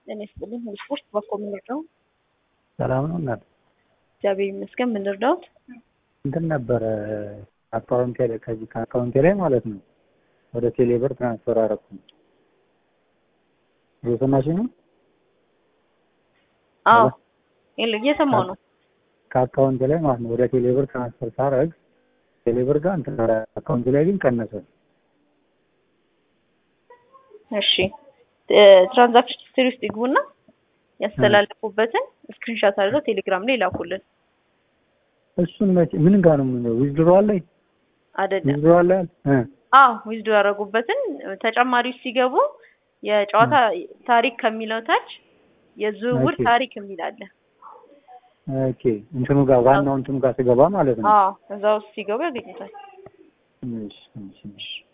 ጤና ይስጥልኝ። ስፖርት በኮ የምንረዳው ሰላም ነው እናት? እግዚአብሔር ይመስገን። የምንረዳውት እንትን ነበረ አካውንቴ ላይ ከዚህ ከአካውንቴ ላይ ማለት ነው ወደ ቴሌብር ትራንስፈር አደረኩኝ። እየሰማሽ ነው? አዎ እየሰማው ነው። ከአካውንቴ ላይ ማለት ነው ወደ ቴሌብር ትራንስፈር ሳረግ ቴሌብር ጋር እንትን አካውንቴ ላይ ግን ቀነሰ። እሺ ትራንዛክሽን ሂስትሪ ውስጥ ይግቡና ያስተላለፉበትን ስክሪንሻት አድርገው ቴሌግራም ላይ ላኩልን። እሱን መቼ ምን ጋር ነው የምንለው? ዊዝድሮዋል ላይ አይደለም። ዊዝድሮዋል ላይ እ አዎ ዊዝዶ ያደረጉበትን ተጨማሪ ውስጥ ሲገቡ የጨዋታ ታሪክ ከሚለው ታች የዝውውር ኦኬ። ታሪክ የሚል አለ። ኦኬ እንትኑ ጋር ዋናው እንትኑ ጋር ስገባ ማለት ነው። አዎ እዛ ውስጥ ሲገቡ ያገኙታል። እሺ እሺ እሺ